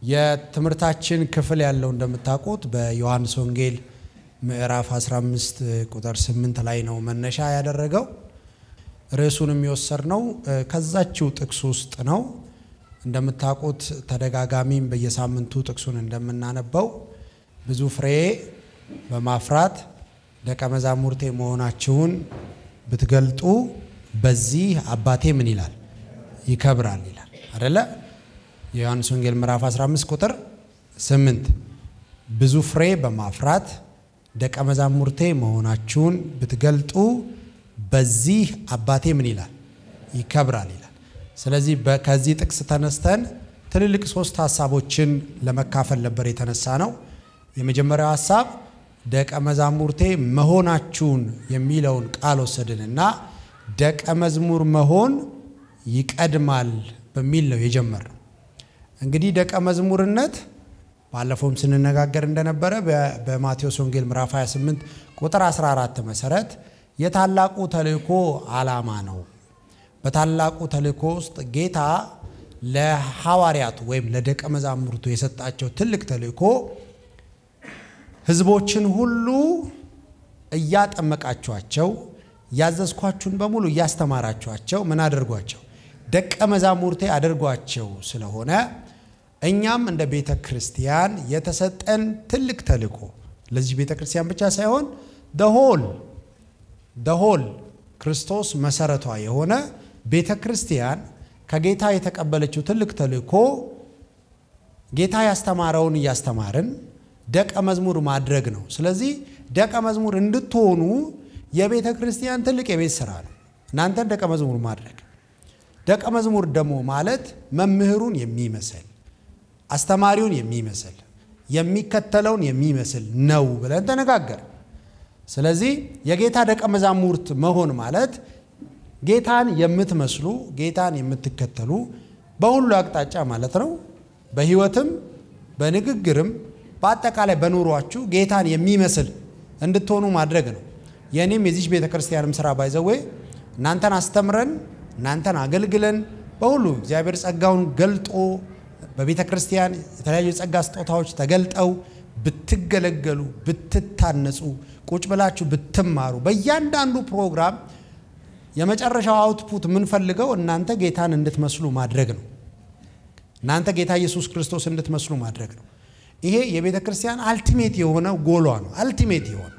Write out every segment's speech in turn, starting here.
የትምህርታችን ክፍል ያለው እንደምታውቁት በዮሐንስ ወንጌል ምዕራፍ 15 ቁጥር 8 ላይ ነው መነሻ ያደረገው። ርዕሱን የሚወሰድነው ከዛችው ጥቅስ ውስጥ ነው። እንደምታውቁት ተደጋጋሚም በየሳምንቱ ጥቅሱን እንደምናነበው ብዙ ፍሬ በማፍራት ደቀ መዛሙርቴ መሆናችሁን ብትገልጡ በዚህ አባቴ ምን ይላል ይከብራል ይላል አደለ? የዮሐንስ ወንጌል ምዕራፍ 15 ቁጥር 8 ብዙ ፍሬ በማፍራት ደቀ መዛሙርቴ መሆናችሁን ብትገልጡ በዚህ አባቴ ምን ይላል ይከብራል ይላል። ስለዚህ ከዚህ ጥቅስ ተነስተን ትልልቅ ሶስት ሀሳቦችን ለመካፈል ነበር የተነሳ ነው። የመጀመሪያው ሀሳብ ደቀ መዛሙርቴ መሆናችሁን የሚለውን ቃል ወሰድንና ደቀ መዝሙር መሆን ይቀድማል በሚል ነው የጀመርነው። እንግዲህ ደቀ መዝሙርነት ባለፈውም ስንነጋገር እንደነበረ በማቴዎስ ወንጌል ምዕራፍ 28 ቁጥር 14 መሰረት የታላቁ ተልእኮ ዓላማ ነው። በታላቁ ተልእኮ ውስጥ ጌታ ለሐዋርያቱ ወይም ለደቀ መዛሙርቱ የሰጣቸው ትልቅ ተልእኮ ሕዝቦችን ሁሉ እያጠመቃችኋቸው ያዘዝኳችሁን በሙሉ እያስተማራችኋቸው ምን አድርጓቸው ደቀ መዛሙርቴ አድርጓቸው ስለሆነ እኛም እንደ ቤተ ክርስቲያን የተሰጠን ትልቅ ተልእኮ ለዚህ ቤተ ክርስቲያን ብቻ ሳይሆን ደሆል ደሆል ክርስቶስ መሰረቷ የሆነ ቤተ ክርስቲያን ከጌታ የተቀበለችው ትልቅ ተልእኮ ጌታ ያስተማረውን እያስተማርን ደቀ መዝሙር ማድረግ ነው። ስለዚህ ደቀ መዝሙር እንድትሆኑ የቤተ ክርስቲያን ትልቅ የቤት ስራ ነው፣ እናንተን ደቀ መዝሙር ማድረግ። ደቀ መዝሙር ደግሞ ማለት መምህሩን የሚመስል አስተማሪውን የሚመስል የሚከተለውን የሚመስል ነው ብለን ተነጋገር። ስለዚህ የጌታ ደቀ መዛሙርት መሆን ማለት ጌታን የምትመስሉ ጌታን የምትከተሉ በሁሉ አቅጣጫ ማለት ነው። በሕይወትም በንግግርም በአጠቃላይ በኑሯችሁ ጌታን የሚመስል እንድትሆኑ ማድረግ ነው። የእኔም የዚች ቤተ ክርስቲያንም ስራ ባይዘዌ እናንተን አስተምረን እናንተን አገልግለን በሁሉ እግዚአብሔር ጸጋውን ገልጦ በቤተ ክርስቲያን የተለያዩ የጸጋ ስጦታዎች ተገልጠው ብትገለገሉ፣ ብትታነጹ፣ ቁጭ ብላችሁ ብትማሩ በእያንዳንዱ ፕሮግራም የመጨረሻው አውትፑት የምንፈልገው እናንተ ጌታን እንድትመስሉ ማድረግ ነው። እናንተ ጌታ ኢየሱስ ክርስቶስ እንድትመስሉ ማድረግ ነው። ይሄ የቤተ ክርስቲያን አልቲሜት የሆነ ጎሏ ነው። አልቲሜት የሆነ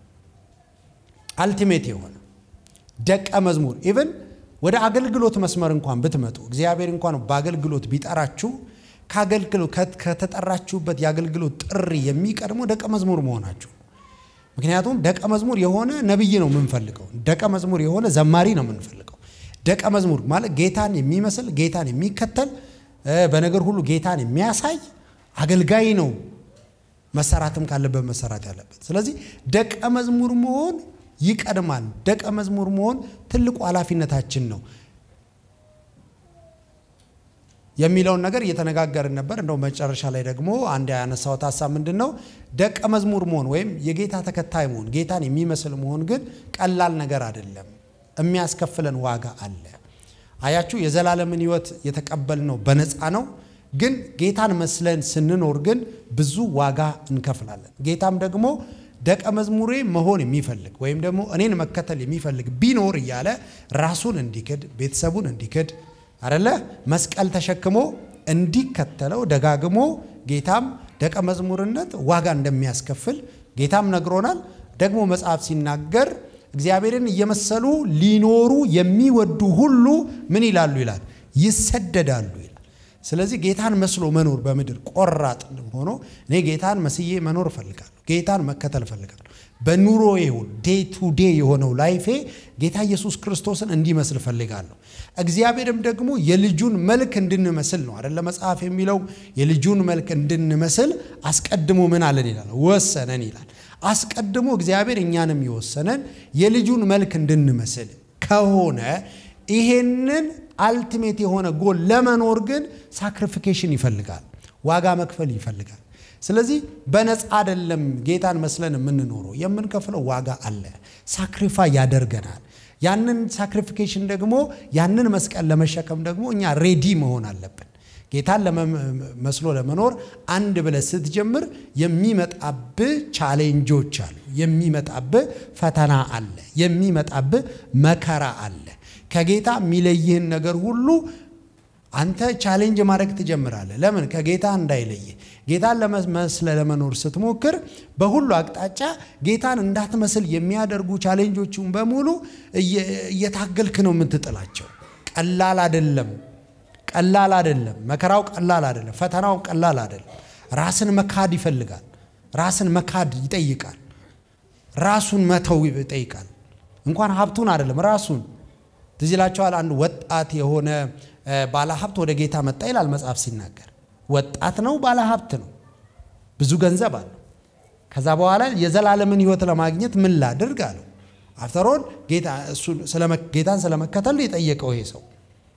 አልቲሜት የሆነ ደቀ መዝሙር ኢቨን ወደ አገልግሎት መስመር እንኳን ብትመጡ እግዚአብሔር እንኳን በአገልግሎት ቢጠራችሁ ከአገልግሎት ከተጠራችሁበት የአገልግሎት ጥሪ የሚቀድመው ደቀ መዝሙር መሆናችሁ። ምክንያቱም ደቀ መዝሙር የሆነ ነቢይ ነው የምንፈልገው። ደቀ መዝሙር የሆነ ዘማሪ ነው የምንፈልገው። ደቀ መዝሙር ማለት ጌታን የሚመስል ጌታን የሚከተል በነገር ሁሉ ጌታን የሚያሳይ አገልጋይ ነው መሰራትም ካለበት መሰራት ያለበት። ስለዚህ ደቀ መዝሙር መሆን ይቀድማል። ደቀ መዝሙር መሆን ትልቁ ኃላፊነታችን ነው የሚለውን ነገር እየተነጋገርን ነበር። እንደው መጨረሻ ላይ ደግሞ አንድ ያነሳሁት ሀሳብ ምንድን ነው? ደቀ መዝሙር መሆን ወይም የጌታ ተከታይ መሆን ጌታን የሚመስል መሆን ግን ቀላል ነገር አይደለም። የሚያስከፍለን ዋጋ አለ። አያችሁ፣ የዘላለምን ሕይወት የተቀበልነው በነፃ ነው። ግን ጌታን መስለን ስንኖር ግን ብዙ ዋጋ እንከፍላለን። ጌታም ደግሞ ደቀ መዝሙሬ መሆን የሚፈልግ ወይም ደግሞ እኔን መከተል የሚፈልግ ቢኖር እያለ ራሱን እንዲክድ ቤተሰቡን እንዲክድ አደለ መስቀል ተሸክሞ እንዲከተለው ደጋግሞ ጌታም ደቀ መዝሙርነት ዋጋ እንደሚያስከፍል ጌታም ነግሮናል። ደግሞ መጽሐፍ ሲናገር እግዚአብሔርን እየመሰሉ ሊኖሩ የሚወዱ ሁሉ ምን ይላሉ ይላል ይሰደዳሉ ይላል። ስለዚህ ጌታን መስሎ መኖር በምድር ቆራጥ ሆኖ እኔ ጌታን መስዬ መኖር እፈልጋለሁ፣ ጌታን መከተል እፈልጋለሁ። በኑሮ ይሁን ዴይ ቱ ዴይ የሆነው ላይፌ ጌታ ኢየሱስ ክርስቶስን እንዲመስል እፈልጋለሁ። እግዚአብሔርም ደግሞ የልጁን መልክ እንድንመስል ነው አደለ መጽሐፍ የሚለው የልጁን መልክ እንድንመስል አስቀድሞ ምን አለን ይላል ወሰነን ይላል። አስቀድሞ እግዚአብሔር እኛንም የወሰነን የልጁን መልክ እንድንመስል ከሆነ ይሄንን አልቲሜት የሆነ ጎል ለመኖር ግን ሳክሪፊኬሽን ይፈልጋል፣ ዋጋ መክፈል ይፈልጋል። ስለዚህ በነፃ አይደለም ጌታን መስለን የምንኖረው፣ የምንከፍለው ዋጋ አለ። ሳክሪፋይ ያደርገናል። ያንን ሳክሪፊኬሽን ደግሞ ያንን መስቀል ለመሸከም ደግሞ እኛ ሬዲ መሆን አለብን። ጌታን መስሎ ለመኖር አንድ ብለህ ስትጀምር የሚመጣብህ ቻሌንጆች አሉ። የሚመጣብህ ፈተና አለ። የሚመጣብህ መከራ አለ። ከጌታ የሚለይህን ነገር ሁሉ አንተ ቻሌንጅ ማድረግ ትጀምራለህ። ለምን? ከጌታ እንዳይለይህ። ጌታን ለመስለ ለመኖር ስትሞክር በሁሉ አቅጣጫ ጌታን እንዳትመስል የሚያደርጉ ቻሌንጆቹን በሙሉ እየታገልክ ነው የምትጥላቸው። ቀላል አይደለም። ቀላል አይደለም። መከራው ቀላል አይደለም። ፈተናው ቀላል አይደለም። ራስን መካድ ይፈልጋል። ራስን መካድ ይጠይቃል። ራሱን መተው ይጠይቃል። እንኳን ሀብቱን አይደለም ራሱን። ትዝ ይላችኋል። አንድ ወጣት የሆነ ባለ ሀብት ወደ ጌታ መጣ ይላል መጽሐፍ ሲናገር። ወጣት ነው፣ ባለ ሀብት ነው፣ ብዙ ገንዘብ አለው። ከዛ በኋላ የዘላለምን ሕይወት ለማግኘት ምን ላድርግ አለው። አፍተሮል ጌታን ስለመከተል የጠየቀው ይሄ ሰው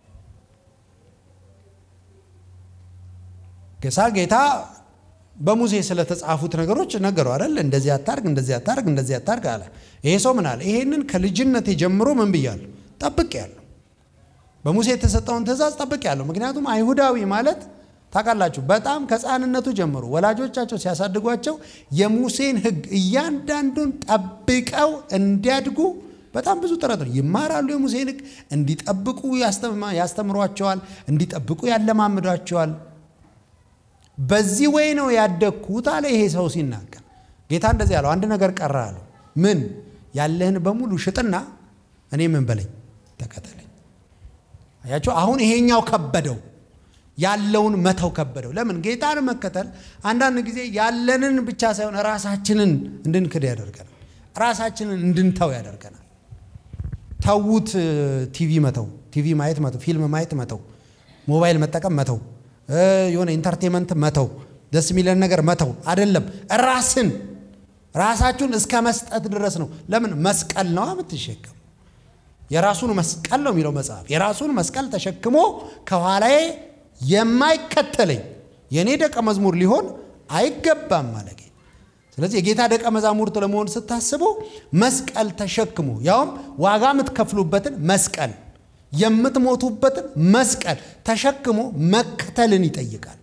ገሳ ጌታ በሙሴ ስለተጻፉት ነገሮች ነገረው አይደል? እንደዚህ አታርግ፣ እንደዚህ አታርግ፣ እንደዚህ አታርግ አለ። ይሄ ሰው ምን አለ? ይሄንን ከልጅነቴ ጀምሮ ምን ብያለሁ? ጠብቄያለሁ። በሙሴ የተሰጠውን ትእዛዝ ጠብቄያለሁ። ምክንያቱም አይሁዳዊ ማለት ታውቃላችሁ፣ በጣም ከሕፃንነቱ ጀምሮ ወላጆቻቸው ሲያሳድጓቸው የሙሴን ሕግ እያንዳንዱን ጠብቀው እንዲያድጉ በጣም ብዙ ጥረት ነው ይማራሉ። የሙሴን ሕግ እንዲጠብቁ ያስተምሯቸዋል፣ እንዲጠብቁ ያለማምዷቸዋል። በዚህ ወይ ነው ያደግኩት አለ ይሄ ሰው ሲናገር። ጌታ እንደዚህ ያለው አንድ ነገር ቀረ አለው። ምን? ያለህን በሙሉ ሽጥና እኔ ምን በለኝ ተከተለኝ። አያቸው። አሁን ይሄኛው ከበደው፣ ያለውን መተው ከበደው። ለምን? ጌታን መከተል አንዳንድ ጊዜ ያለንን ብቻ ሳይሆን ራሳችንን እንድንክድ ያደርገናል። ራሳችንን እንድንተው ያደርገናል። ተዉት። ቲቪ መተው፣ ቲቪ ማየት መተው፣ ፊልም ማየት መተው፣ ሞባይል መጠቀም መተው የሆነ ኢንተርቴንመንት መተው ደስ የሚለን ነገር መተው አይደለም። ራስን ራሳችሁን እስከ መስጠት ድረስ ነው። ለምን መስቀል ነው የምትሸከሙ። የራሱን መስቀል ነው የሚለው መጽሐፍ። የራሱን መስቀል ተሸክሞ ከኋላዬ የማይከተለኝ የእኔ ደቀ መዝሙር ሊሆን አይገባም ማለት። ስለዚህ የጌታ ደቀ መዛሙርት ለመሆን ስታስቡ መስቀል ተሸክሞ ያውም ዋጋ የምትከፍሉበትን መስቀል የምትሞቱበትን መስቀል ተሸክሞ መከተልን ይጠይቃል።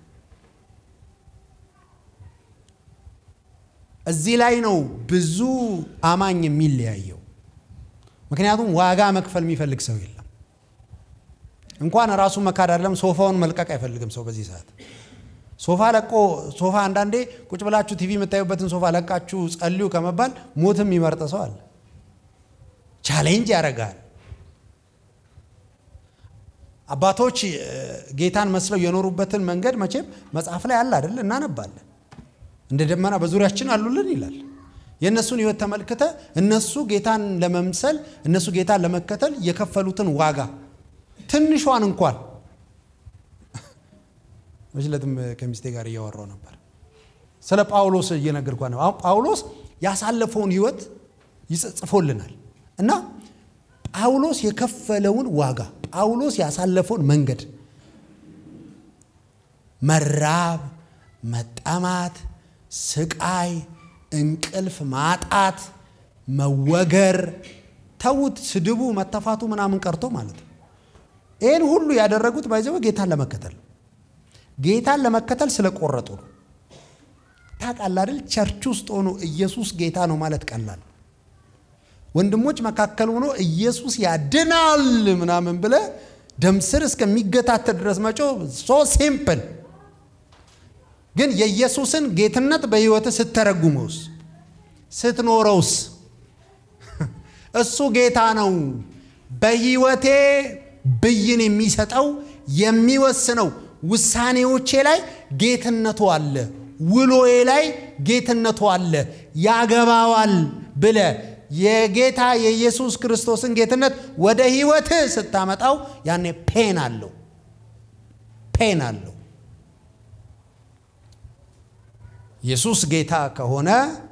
እዚህ ላይ ነው ብዙ አማኝ የሚለያየው። ምክንያቱም ዋጋ መክፈል የሚፈልግ ሰው የለም። እንኳን ራሱን መካድ አይደለም ሶፋውን መልቀቅ አይፈልግም ሰው በዚህ ሰዓት። ሶፋ ለቆ ሶፋ አንዳንዴ ቁጭ ብላችሁ ቲቪ የምታዩበትን ሶፋ ለቃችሁ ጸልዩ ከመባል ሞትም የሚመርጥ ሰው አለ። ቻሌንጅ ያደርጋል። አባቶች ጌታን መስለው የኖሩበትን መንገድ መቼም መጽሐፍ ላይ አለ አይደል? እናነባለን። እንደ ደመና በዙሪያችን አሉልን ይላል። የእነሱን ሕይወት ተመልክተ እነሱ ጌታን ለመምሰል እነሱ ጌታን ለመከተል የከፈሉትን ዋጋ ትንሿን እንኳን መችለትም ከሚስቴ ጋር እያወራው ነበር ስለ ጳውሎስ እየነገርኳ ነው። አሁን ጳውሎስ ያሳለፈውን ሕይወት ይጽፎልናል እና ጳውሎስ የከፈለውን ዋጋ ጳውሎስ ያሳለፈውን መንገድ መራብ፣ መጠማት፣ ስቃይ፣ እንቅልፍ ማጣት፣ መወገር፣ ተዉት፣ ስድቡ፣ መተፋቱ ምናምን ቀርቶ ማለት ነው። ይህን ሁሉ ያደረጉት ባይዘው ጌታን ለመከተል ጌታን ለመከተል ስለቆረጡ ነው። ታውቃለህ አይደል? ቸርች ውስጥ ሆኖ ኢየሱስ ጌታ ነው ማለት ቀላል ወንድሞች መካከል ሆኖ ኢየሱስ ያድናል ምናምን ብለ ደም ስር እስከሚገታተል ድረስ መጮ ሶ ሲምፕል። ግን የኢየሱስን ጌትነት በሕይወት ስተረጉመውስ ስትኖረውስ እሱ ጌታ ነው። በሕይወቴ ብይን የሚሰጠው የሚወስነው ውሳኔዎቼ ላይ ጌትነቱ አለ። ውሎዬ ላይ ጌትነቱ አለ። ያገባዋል ብለ የጌታ የኢየሱስ ክርስቶስን ጌትነት ወደ ህይወት ስታመጣው ያኔ ፔን አለው፣ ፔን አለው። ኢየሱስ ጌታ ከሆነ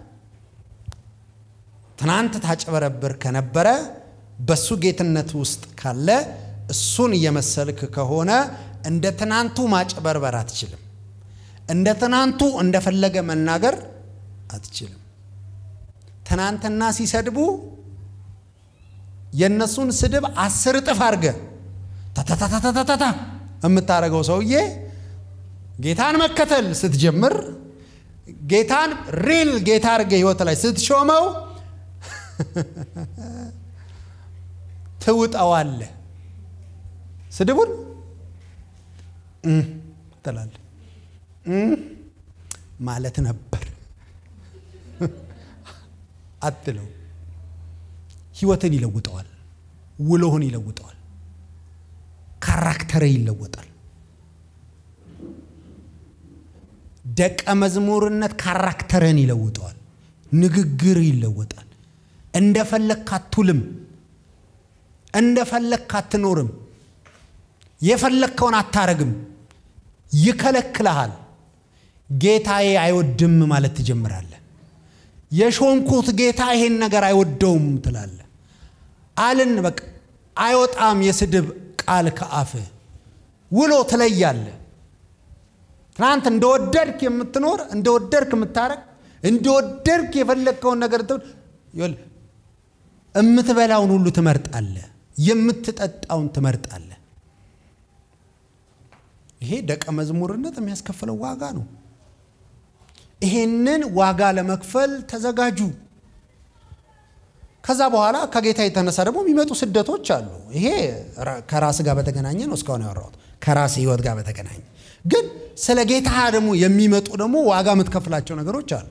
ትናንት ታጭበረብር ከነበረ በሱ ጌትነት ውስጥ ካለ እሱን እየመሰልክ ከሆነ እንደ ትናንቱ ማጭበርበር አትችልም። እንደ ትናንቱ እንደፈለገ መናገር አትችልም። ትናንትና ሲሰድቡ የእነሱን ስድብ አስር እጥፍ አድርገ ታታታታታታ የምታደርገው ሰውዬ ጌታን መከተል ስትጀምር ጌታን ሪል ጌታ አድርገ ህይወት ላይ ስትሾመው ትውጠዋለ። ስድቡን ትላለ ማለት ነበር አትለው። ህይወትን ይለውጠዋል። ውሎህን ይለውጠዋል። ካራክተር ይለወጣል። ደቀ መዝሙርነት ካራክተርን ይለውጠዋል። ንግግር ይለወጣል። እንደፈለግክ አትውልም። እንደፈለግክ አትኖርም። የፈለግከውን አታረግም። ይከለክልሃል። ጌታዬ አይወድም ማለት ትጀምራለህ። የሾምኩት ጌታ ይሄን ነገር አይወደውም ትላለህ። አልን በቃ አይወጣም የስድብ ቃል ከአፍህ ውሎ ትለያለህ። ትናንት እንደወደድክ የምትኖር እንደወደድክ የምታረግ እንደወደድክ የፈለግከውን ነገር የምትበላውን ሁሉ ትመርጣለህ። የምትጠጣውን ትመርጣለህ። ይሄ ደቀ መዝሙርነት የሚያስከፍለው ዋጋ ነው። ይሄንን ዋጋ ለመክፈል ተዘጋጁ። ከዛ በኋላ ከጌታ የተነሳ ደግሞ የሚመጡ ስደቶች አሉ። ይሄ ከራስ ጋር በተገናኘ ነው እስካሁን ያወራሁት፣ ከራስ ህይወት ጋር በተገናኘ ግን ስለ ጌታ ደግሞ የሚመጡ ደግሞ ዋጋ የምትከፍላቸው ነገሮች አሉ።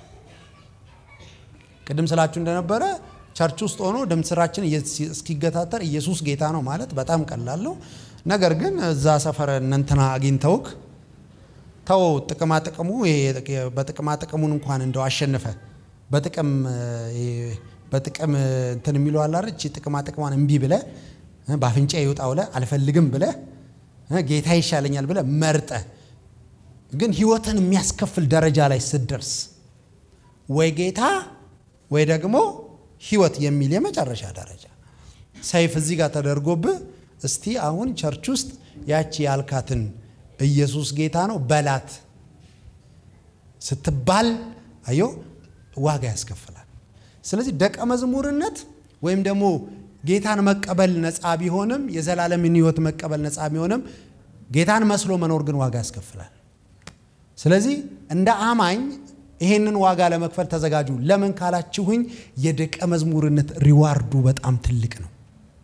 ቅድም ስላችሁ እንደነበረ ቸርች ውስጥ ሆኖ ድምፅ ስራችን እስኪገታተር ኢየሱስ ጌታ ነው ማለት በጣም ቀላል ነው። ነገር ግን እዛ ሰፈር እነንትና አግኝተውክ ተው ጥቅማ ጥቅሙ በጥቅማ ጥቅሙን እንኳን እንደው አሸንፈ በጥቅም በጥቅም እንትን የሚለው አላረች ጥቅማ ጥቅሟን እምቢ ብለ በአፍንጫ ይውጣ ብለ አልፈልግም ብለ ጌታ ይሻለኛል ብለ መርጠ ግን ህይወትን የሚያስከፍል ደረጃ ላይ ስትደርስ ወይ ጌታ ወይ ደግሞ ህይወት የሚል የመጨረሻ ደረጃ ሰይፍ እዚህ ጋር ተደርጎብህ እስቲ አሁን ቸርች ውስጥ ያቺ ያልካትን ኢየሱስ ጌታ ነው በላት ስትባል አዮ ዋጋ ያስከፍላል። ስለዚህ ደቀ መዝሙርነት ወይም ደግሞ ጌታን መቀበል ነፃ ቢሆንም የዘላለምን ህይወት መቀበል ነፃ ቢሆንም ጌታን መስሎ መኖር ግን ዋጋ ያስከፍላል። ስለዚህ እንደ አማኝ ይሄንን ዋጋ ለመክፈል ተዘጋጁ። ለምን ካላችሁኝ የደቀ መዝሙርነት ሪዋርዱ በጣም ትልቅ ነው።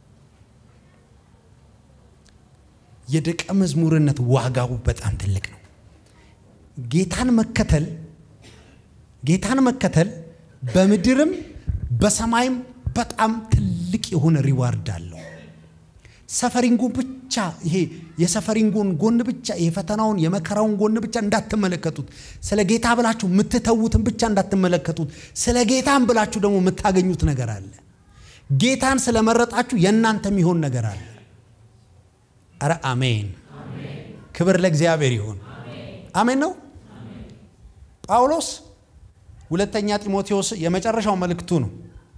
የደቀ መዝሙርነት ዋጋው በጣም ትልቅ ነው። ጌታን መከተል ጌታን መከተል በምድርም በሰማይም በጣም ትልቅ የሆነ ሪዋርድ አለው። ሰፈሪንጉን ብቻ ይሄ የሰፈሪንጉን ጎን ብቻ የፈተናውን የመከራውን ጎን ብቻ እንዳትመለከቱት፣ ስለ ጌታ ብላችሁ የምትተዉትን ብቻ እንዳትመለከቱት፣ ስለ ጌታን ብላችሁ ደግሞ የምታገኙት ነገር አለ። ጌታን ስለመረጣችሁ የእናንተ የሚሆን ነገር አለ። አረ አሜን! ክብር ለእግዚአብሔር ይሁን። አሜን ነው። ጳውሎስ ሁለተኛ ጢሞቴዎስ የመጨረሻው መልእክቱ ነው።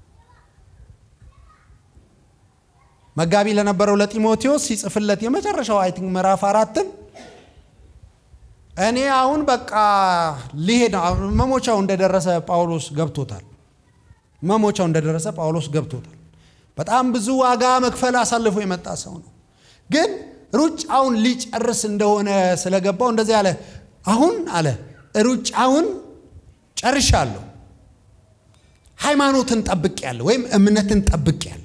መጋቢ ለነበረው ለጢሞቴዎስ ሲጽፍለት የመጨረሻው አይ ቲንክ ምዕራፍ አራትን እኔ አሁን በቃ ሊሄድ መሞቻው እንደደረሰ ጳውሎስ ገብቶታል። መሞቻው እንደደረሰ ጳውሎስ ገብቶታል። በጣም ብዙ ዋጋ መክፈል አሳልፎ የመጣ ሰው ነው። ግን ሩጫውን ሊጨርስ እንደሆነ ስለገባው እንደዚህ አለ። አሁን አለ ሩጫውን ጨርሻለሁ፣ ሃይማኖትን ጠብቄያለሁ ወይም እምነትን ጠብቄያለሁ።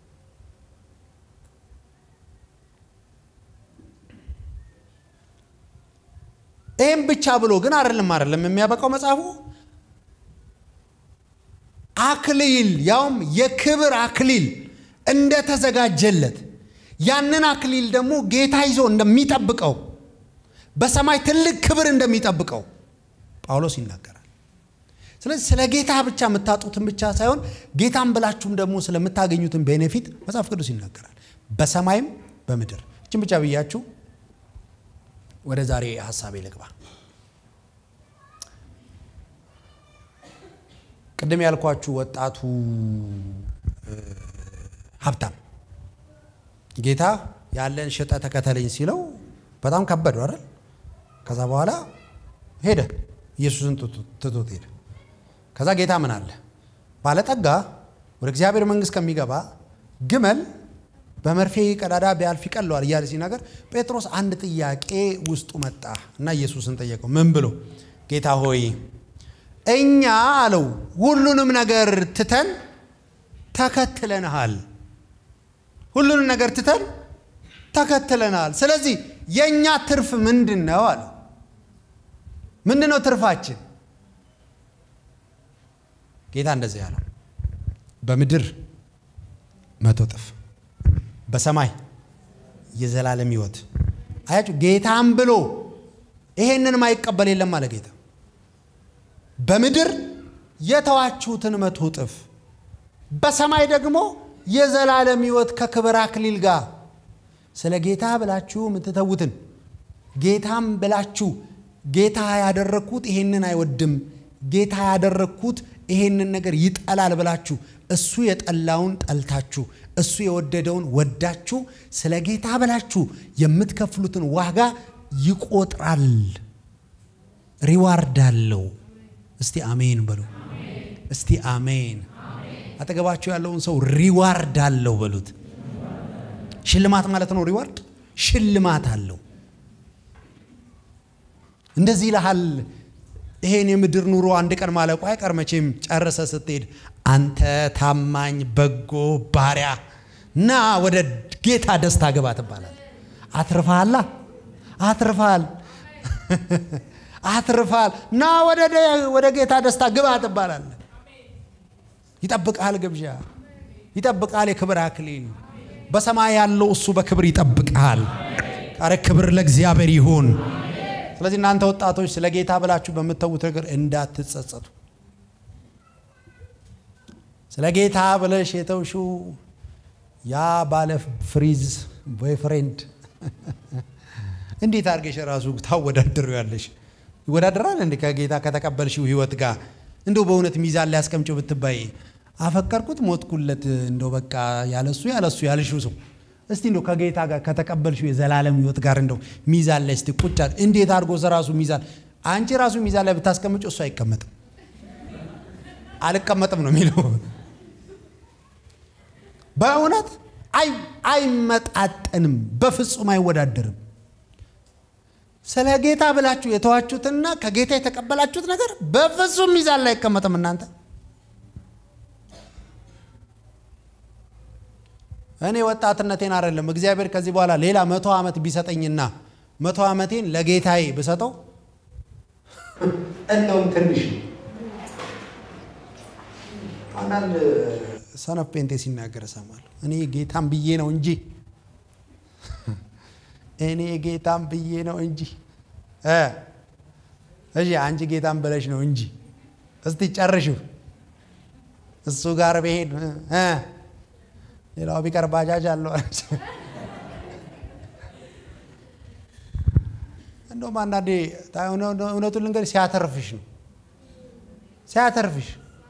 ይህም ብቻ ብሎ ግን አይደለም አይደለም የሚያበቃው መጽሐፉ አክሊል ያውም የክብር አክሊል እንደተዘጋጀለት ያንን አክሊል ደግሞ ጌታ ይዞ እንደሚጠብቀው በሰማይ ትልቅ ክብር እንደሚጠብቀው ጳውሎስ ይናገራል። ስለዚህ ስለ ጌታ ብቻ የምታጡትን ብቻ ሳይሆን ጌታን ብላችሁም ደግሞ ስለምታገኙትን ቤኔፊት መጽሐፍ ቅዱስ ይናገራል። በሰማይም በምድር እችን ብቻ ብያችሁ ወደ ዛሬ ሀሳቤ ልግባ። ቅድም ያልኳችሁ ወጣቱ ሀብታም ጌታ ያለን ሽጠ ተከተለኝ ሲለው በጣም ከበደው አይደል? ከዛ በኋላ ሄደ፣ ኢየሱስን ትቶት ሄደ። ከዛ ጌታ ምን አለ? ባለጠጋ ወደ እግዚአብሔር መንግሥት ከሚገባ ግመል በመርፌ ቀዳዳ ቢያልፍ ይቀለዋል እያለ ሲናገር ጴጥሮስ አንድ ጥያቄ ውስጡ መጣ እና ኢየሱስን ጠየቀው። ምን ብሎ ጌታ ሆይ እኛ አለው ሁሉንም ነገር ትተን ተከትለንሃል። ሁሉንም ነገር ትተን ተከትለናል። ስለዚህ የእኛ ትርፍ ምንድን ነው አለው። ምንድን ነው ትርፋችን? ጌታ እንደዚህ ያለው በምድር መቶ እጥፍ በሰማይ የዘላለም ሕይወት። አያችሁ ጌታም ብሎ ይሄንን ማይቀበል የለም አለ ጌታ። በምድር የተዋችሁትን መቶ እጥፍ በሰማይ ደግሞ የዘላለም ሕይወት ከክብር አክሊል ጋር ስለ ጌታ ብላችሁ የምትተዉትን ጌታም ብላችሁ ጌታ ያደረግኩት ይሄንን አይወድም፣ ጌታ ያደረግኩት ይሄንን ነገር ይጠላል ብላችሁ እሱ የጠላውን ጠልታችሁ እሱ የወደደውን ወዳችሁ ስለ ጌታ ብላችሁ የምትከፍሉትን ዋጋ ይቆጥራል፣ ሪዋርድ አለው። እስቲ አሜን በሉ። እስቲ አሜን። አጠገባችሁ ያለውን ሰው ሪዋርድ አለው በሉት። ሽልማት ማለት ነው። ሪዋርድ ሽልማት አለው። እንደዚህ ይልሃል። ይሄን የምድር ኑሮ አንድ ቀን ማለቁ አይቀር መቼም ጨርሰ ስትሄድ አንተ ታማኝ በጎ ባሪያ ና ወደ ጌታ ደስታ ግባ ትባላል። አትርፋላ አትርፋል አትርፋል ና ወደ ጌታ ደስታ ግባ ትባላል። ይጠብቃል፣ ግብዣ ይጠብቃል፣ የክብር አክሊል በሰማይ ያለው እሱ በክብር ይጠብቃል። ኧረ ክብር ለእግዚአብሔር ይሁን። ስለዚህ እናንተ ወጣቶች ስለ ጌታ ብላችሁ በምትተዉት ነገር እንዳትጸጸቱ። ስለ ጌታ ብለሽ የተውሽው ያ ባለ ፍሪዝ ቦይፍሬንድ እንዴት አድርገሽ ራሱ ታወዳድሩ ያለሽ ይወዳደራል እንዴ? ከጌታ ከተቀበልሽው ህይወት ጋር እንደው በእውነት ሚዛን ላይ አስቀምጪው ብትባይ አፈቀርኩት ሞትኩለት፣ እንደው በቃ ያለሱ ያለሱ ያልሽው ሰው እስቲ እንደው ከጌታ ጋር ከተቀበልሽው የዘላለም ህይወት ጋር እንደው ሚዛን ላይ እስቲ ቁጭ እንዴት አድርጎ ራሱ ሚዛን አንቺ ራሱ ሚዛን ላይ ብታስቀምጪው እሱ አይቀመጥም። አልቀመጥም ነው የሚለው። በእውነት አይመጣጠንም፣ በፍጹም አይወዳደርም። ስለ ጌታ ብላችሁ የተዋችሁትና ከጌታ የተቀበላችሁት ነገር በፍጹም ሚዛን ላይ አይቀመጥም። እናንተ እኔ ወጣትነቴን አይደለም እግዚአብሔር ከዚህ በኋላ ሌላ መቶ ዓመት ቢሰጠኝና መቶ ዓመቴን ለጌታዬ ብሰጠው እንደውም ትንሽ አንዳንድ ሰነፍ ጴንጤ ሲናገር እሰማለሁ። እኔ ጌታም ብዬ ነው እንጂ እኔ ጌታም ብዬ ነው እንጂ እሺ፣ አንቺ ጌታም ብለሽ ነው እንጂ እስቲ ጨርሽው። እሱ ጋር ብሄድ ሌላው ቢቀር ባጃጅ አለው። እንደውም አንዳንዴ እውነቱን ልንገርሽ ሲያተርፍሽ ነው ሲያተርፍሽ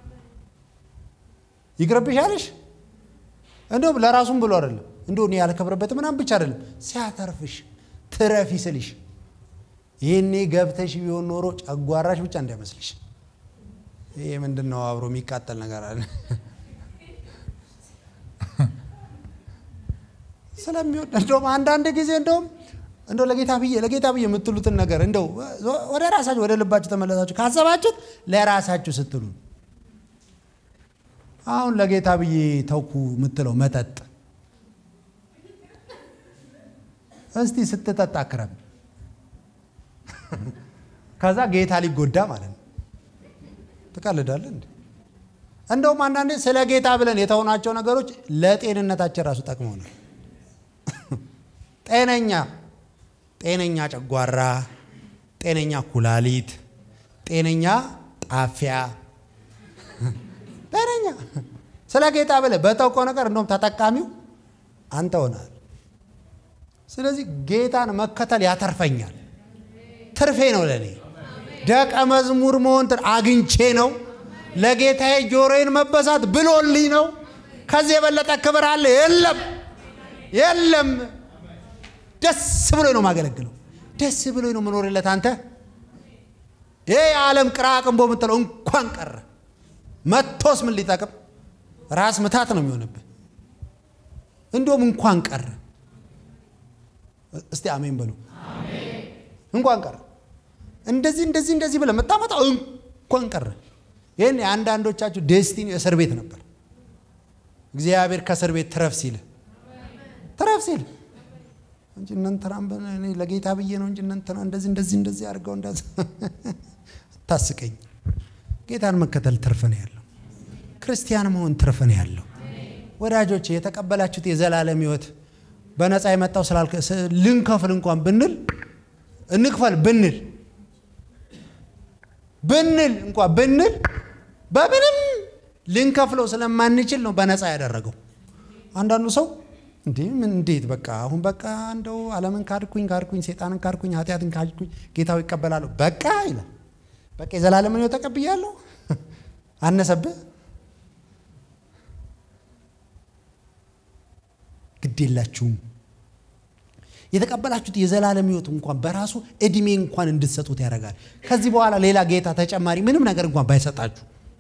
ይቅርብሻልሽ። እንደውም ለራሱም ብሎ አይደለም እንዲሁ እኔ ያልከብረበት ምናምን ብቻ አይደለም ሲያተርፍሽ ትረፊ ስልሽ ይህኔ ገብተሽ ቢሆን ኖሮ ጨጓራሽ ብቻ እንዳይመስልሽ። ይሄ ምንድን ነው አብሮ የሚቃጠል ነገር አለ ስለሚወድ እንደውም አንዳንድ ጊዜ እንደውም እንደው ለጌታ ብዬ ለጌታ ብዬ የምትሉትን ነገር እንደው ወደ ራሳችሁ ወደ ልባችሁ ተመለሳችሁ ካሰባችሁት ለራሳችሁ ስትሉ አሁን ለጌታ ብዬ ተውኩ የምትለው መጠጥ እስቲ ስትጠጣ ክረም ከዛ ጌታ ሊጎዳ ማለት ነው። ትቀልዳለህ እንዴ? እንደውም አንዳንዴ ስለ ጌታ ብለን የተሆናቸው ነገሮች ለጤንነታችን ራሱ ጠቅመውናል። ጤነኛ ጤነኛ ጨጓራ፣ ጤነኛ ኩላሊት፣ ጤነኛ ጣፊያ፣ ጤነኛ ስለ ጌታ ብለህ በተውከው ነገር እንደውም ተጠቃሚው አንተ ሆናል። ስለዚህ ጌታን መከተል ያተርፈኛል፣ ትርፌ ነው ለእኔ። ደቀ መዝሙር መሆን አግኝቼ ነው። ለጌታዬ ጆሮዬን መበሳት ብሎልኝ ነው። ከዚህ የበለጠ ክብር አለ? የለም፣ የለም። ደስ ብሎኝ ነው ማገለግለው። ደስ ብሎኝ ነው መኖርለት። አንተ ይህ የዓለም ቅራቅንቦ የምትለው እንኳን ቀረ መቶስ ምን ሊጠቅም? ራስ ምታት ነው የሚሆንብህ። እንዲሁም እንኳን ቀረ። እስቲ አሜን በሉ። እንኳን ቀረ። እንደዚህ እንደዚህ እንደዚህ ብለህ መጣመጣው እንኳን ቀረ። ይህን የአንዳንዶቻችሁ ዴስቲኒ እስር ቤት ነበር። እግዚአብሔር ከእስር ቤት ትረፍ ሲል ትረፍ ሲል እንጂ እነንትናም እኔ ለጌታ ብዬ ነው እንጂ እነንትና እንደዚህ እንደዚህ እንደዚህ አድርገው እንደዚህ ታስቀኝ። ጌታን መከተል ትርፍ ነው ያለው። ክርስቲያን መሆን ትርፍ ነው ያለው። ወዳጆች የተቀበላችሁት የዘላለም ሕይወት በነፃ የመጣው ስላልከ ልንከፍል እንኳን ብንል እንክፈል ብንል ብንል እንኳን ብንል በምንም ልንከፍለው ስለማንችል ነው በነፃ ያደረገው። አንዳንዱ ሰው እንዴ ምን እንዴት በቃ አሁን በቃ እንደው ዓለምን ካድኩኝ ካድኩኝ ሴጣንን ካድኩኝ ኃጢአትን ካድኩኝ ጌታው ይቀበላለሁ በቃ ይላል። በቃ የዘላለምን ሕይወት ተቀብያለሁ። አነሰብህ? ግድ የላችሁም። የተቀበላችሁት የዘላለም ሕይወት እንኳን በራሱ እድሜ እንኳን እንድትሰጡት ያደርጋል። ከዚህ በኋላ ሌላ ጌታ ተጨማሪ ምንም ነገር እንኳን ባይሰጣችሁ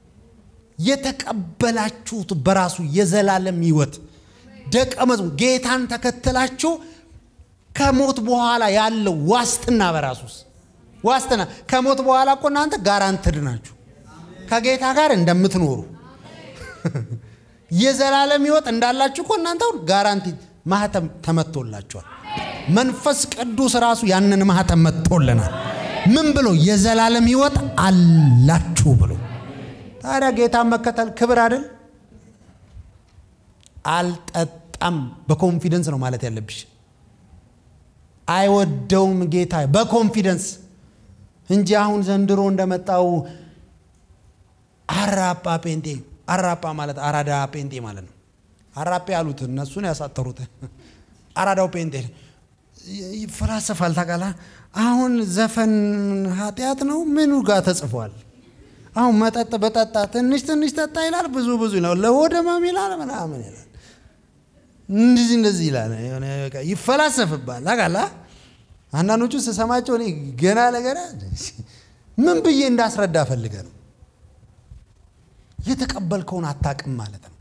የተቀበላችሁት በራሱ የዘላለም ሕይወት ደቀ መዝሙር ጌታን ተከትላችሁ ከሞት በኋላ ያለው ዋስትና በራሱስ ዋስትና ከሞት በኋላ እኮ እናንተ ጋራንትድ ናችሁ ከጌታ ጋር እንደምትኖሩ የዘላለም ሕይወት እንዳላችሁ እኮ እናንተ ጋራንቲ ማህተም ተመቶላችኋል። መንፈስ ቅዱስ ራሱ ያንን ማህተም መጥቶልናል። ምን ብሎ የዘላለም ሕይወት አላችሁ ብሎ። ታዲያ ጌታን መከተል ክብር አይደል? አልጠጣም በኮንፊደንስ ነው ማለት ያለብሽ። አይወደውም ጌታ በኮንፊደንስ እንጂ አሁን ዘንድሮ እንደመጣው አራጳ ጴንጤ አራጳ ማለት አራዳ ጴንጤ ማለት ነው። አራጴ ያሉት እነሱን ያሳጠሩት አራዳው ጴንጤ ይፈላሰፋል። ታውቃለህ? አሁን ዘፈን ኃጢአት ነው ምኑ ጋር ተጽፏል? አሁን መጠጥ በጠጣ ትንሽ ትንሽ ጠጣ ይላል፣ ብዙ ብዙ ይላል፣ ለሆደማም ይላል፣ ምናምን ይላል፣ እንደዚህ እንደዚህ ይላል። ይፈላሰፍባል። ታውቃለህ? አንዳንዶቹ ስሰማቸው እኔ ገና ለገና ምን ብዬ እንዳስረዳ ፈልገ ነው የተቀበልከውን አታቅም ማለት ነው።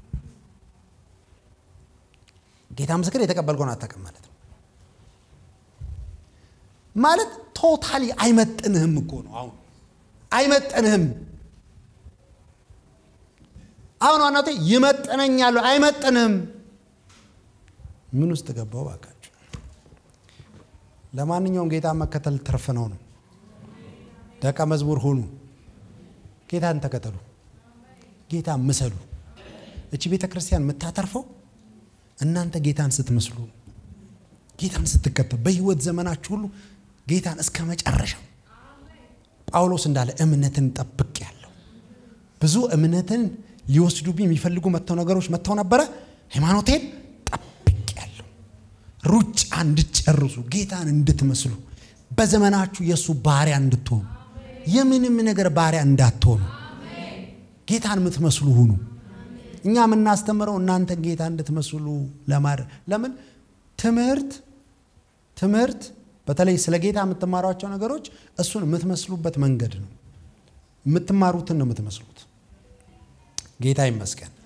ጌታ ምስክር የተቀበልከውን አታቅም ማለት ነው። ማለት ቶታሊ አይመጥንህም እኮ ነው። አሁን አይመጥንህም። አሁን ዋናቴ ይመጥነኛሉ፣ አይመጥንህም። ምን ውስጥ ገባው ባካችሁ? ለማንኛውም ጌታ መከተል ትርፍ ነው ነው። ደቀ መዝሙር ሁኑ፣ ጌታን ተከተሉ፣ ጌታ ምሰሉ። እቺ ቤተ ክርስቲያን የምታተርፈው እናንተ ጌታን ስትመስሉ፣ ጌታን ስትከተሉ፣ በህይወት ዘመናችሁ ሁሉ ጌታን እስከ መጨረሻው ጳውሎስ እንዳለ እምነትን ጠብቅ ያለው ብዙ እምነትን ሊወስዱብኝ የሚፈልጉ መጥተው ነገሮች መጥተው ነበረ። ሃይማኖቴን ጠብቅ ያለው ሩጫ እንድትጨርሱ ጌታን እንድትመስሉ በዘመናችሁ የእሱ ባሪያ እንድትሆኑ የምንም ነገር ባሪያ እንዳትሆኑ ጌታን የምትመስሉ ሁኑ። እኛ የምናስተምረው እናንተን ጌታ እንድትመስሉ ለማድረግ ለምን ትምህርት ትምህርት በተለይ ስለ ጌታ የምትማሯቸው ነገሮች እሱን የምትመስሉበት መንገድ ነው። የምትማሩትን ነው የምትመስሉት። ጌታ ይመስገን።